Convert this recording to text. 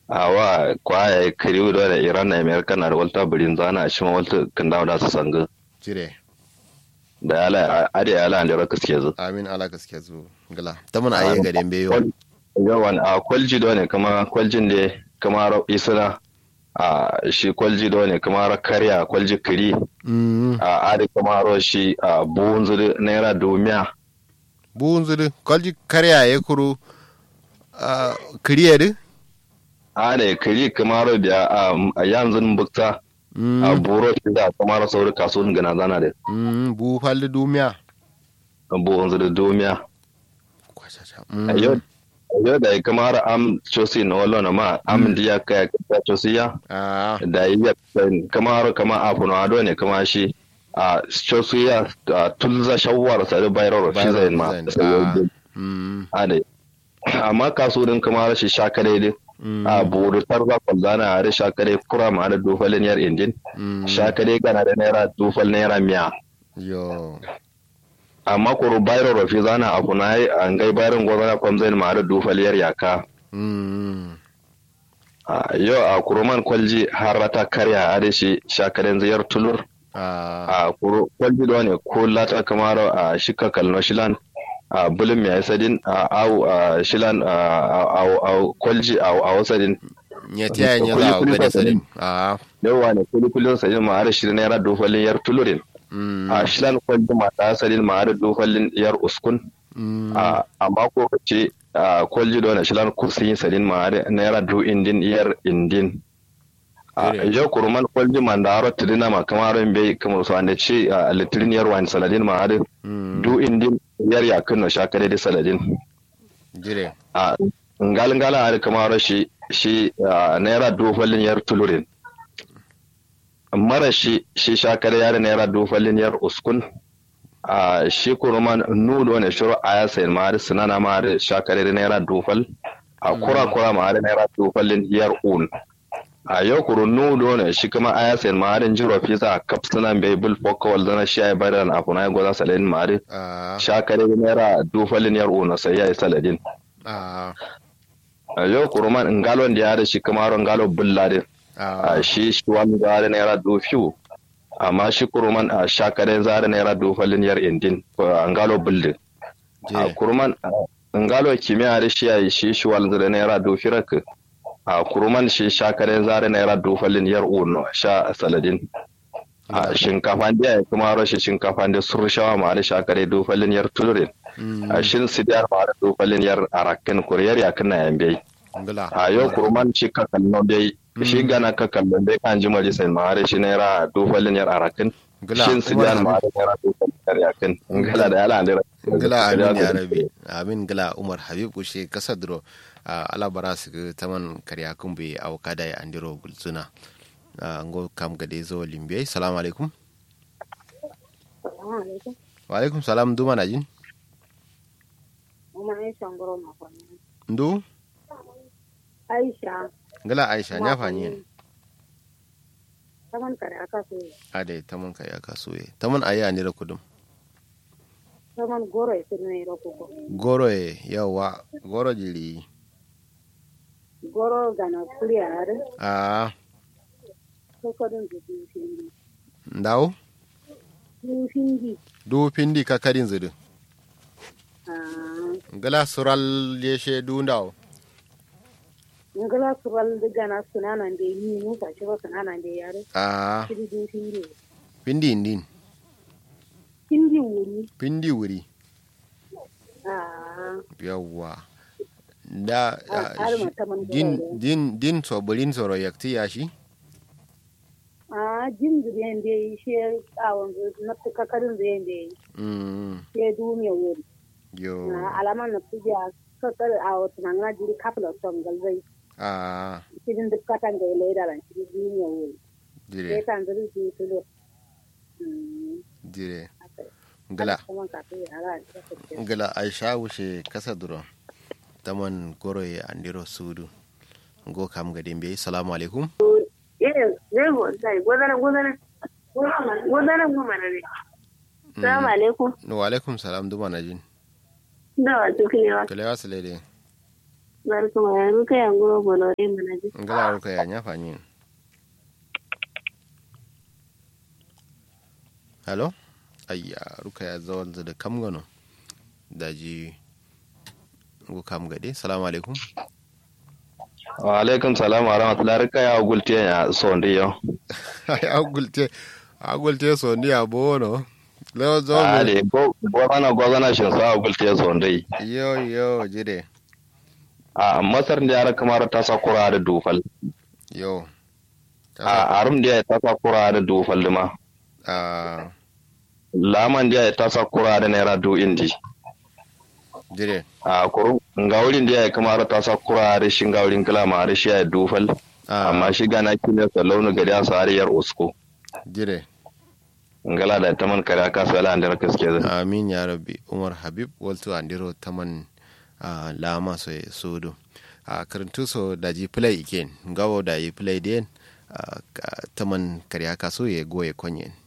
awa kwaya kiriu da da iran na america na da walta birin zana a shima walta kan dawo da su sanga jire da ala ade ala an da raka suke zu amin ala gaskiya zu gala ta mun ayi ga dembe yo yawan a kwalji do ne kama kwaljin da kama ro isra a shi kwalji do ne kama ro karya kwalji kiri mm a ade kama ro shi a buhun zuri naira domiya buun zudu kolji karya ya kuru a kiriye du ade kiri kama ro biya a yanzu bukta a mm buro shi da kama ro sauri kasuwan gana zana da mm bu falli dumiya buhun zuri domiya kwachacha yau yau da kamar am chosi na wala na ma am diya ka ka chosi ya a da iya kamar kama afu na ado ne kama shi a chosi ya a tulza shawwar sa da bayar shi zai ma mm ade amma kasurin kamar shi shakare din a buru tarza kwallana a da shakare kura ma da dofalin yar indin mm shakare gana da naira dofal naira miya yo amma kuru bayar rafi zana afu na yi an gai bayar gwazana kwamzain ma da dofal yar yaka mm a yau a kuruman kwalji har ta karya a da shi shakaren ziyar tulur a a kuru kwalji da ne ko lata kamar a shika kalno shilan a bulin mai sadin a au a shilan a a- a kwalji a a wasadin ya tiya ya za a gane sadin a yawa ne kuli kulin sadin ma da shirin naira dofalin yar tulurin mm a shilan kwalji ma ta sadin ma da dofalin yar uskun mm a amma ko ce a kwalji da ne shilan kursin sadin ma da naira du indin yar indin a Ire. yau kuruman kwalji man da haro tidina ma kamar bai kamar su ande ce a litirin yar wani saladin ma da mm du indin yar yakin na shakare da saladin jire a ngalin gala a kamar shi shi a, naira dofalin yar tulurin mara shi shi shakare yar naira dofalin yar uskun a shi kuruman nudo ne shuru a ya sayin ma da sinana ma da shakare da naira dofal a kura kura ma da naira dofalin yar un a yau kuru nudo ne shi kuma a ya sayin ma da jiro fisa a kapsunan bai bul fokawal zana shi ya yi bayan a kuna ya gwaza saladin ma da a shakare da naira dofalin yar un sai ya yi saladin a a yau kuruman ngalon da ya da shi kuma ron ngalo bulladin a a shi shi wani zare naira dofiyu amma shi kuruman a shakaren zare naira dofalin yar indin a ngalo buldin a jire kuruman a ngalo kimiyya da shi yayi shi shi wani zare naira dofirak a kuruman shi shakaren zare naira dofalin yar uno sha saladin a shinkafa da ya kuma rashin shinkafa da surshawa ma da shakare dofalin yar tulurin mm a shin sidiyar ma da dofalin yar arakin kuriyar yakin na yambe ngala a yau kurman shi ka kallon dai shi gana ka kallon dai kan ji mari sai ma shi naira dofalin yar arakin ngala shin su jan ma da naira dofalin yar yakin ngala da yala da ngala amin ya rabi amin ngala umar habib kushe kasadro a alabara su ga taman karya kumbe a wakada ya andiro gulzuna a ngo kam gade zo limbe salamu alaikum wa alaikum salam duma na jin Uma Aisha ngoro makoni. ndu Aisha. ngala aisha nya fanyi Taman kare aka so. ade taman karya kasuwe taman ayi andiro kudum Taman goro e sirne roko ko. goro e yawa goro jiri Goro gana kuri are. a Ko ko dun du findi. ndaw Du findi. du pindi kakarin zudu Ah. ngala sural yeshe du ndaw Ngala sural de gana sunana de ni mu fa shi ba sunana de yare. a Kiri du findi. pindi ndin Findi wuri. pindi wuri Ah. yawwa da Ah, ah, har shi- ma taman din goro. din din sobolin soro yakti yashi Ah jin du yende shi awon na kakarin da yende. mm Shi du me wuri. yo Ah alaman na tuja kakar a wata na jiri kafla son galzai. a cikin duk katan da ya laida ran cikin duniya wuri sai dire kan zuri su tulo dire ngala kuma ka to ya ra ta ce ngala aisha wuce kasa duro taman goroye andiro sudu ngo kam ga dembe assalamu alaikum eh zai go sai gozana gozana gozana goma na ne salamu alaikum wa alaikum salam duma na jin da wa tuki ne wa kale wasu lede barka ma ruka ya ngoro bolore mana ji ngala ruka ya nya fanyi hello ayya ruka ya zawal da kam gano daji go kam gade salamu alaikum wa alaikum salam wa rahmatullahi rika ya gulte ya sondi yo ay agulte agulte so ni abono lewo zo ale go gozana gozana shin sa gulte sondi yo yo jide a masar da yara kamar ta sakura da dufal yo a arum da ta sakura da dufal ma a laman da ta sakura da naira du indi jide a kuru ngawulin da ya kamar ta sakura da shin ngawulin kala ma da shi ya dufal a amma shi gana kine sa launu gari a sariyar usko jide ngala da taman kare aka sala andar kaske da amin ya rabbi umar habib waltu andiro taman a lama so e sudu a karantu so daji play again gawo da yi play den a taman kariya kaso ya goye konyen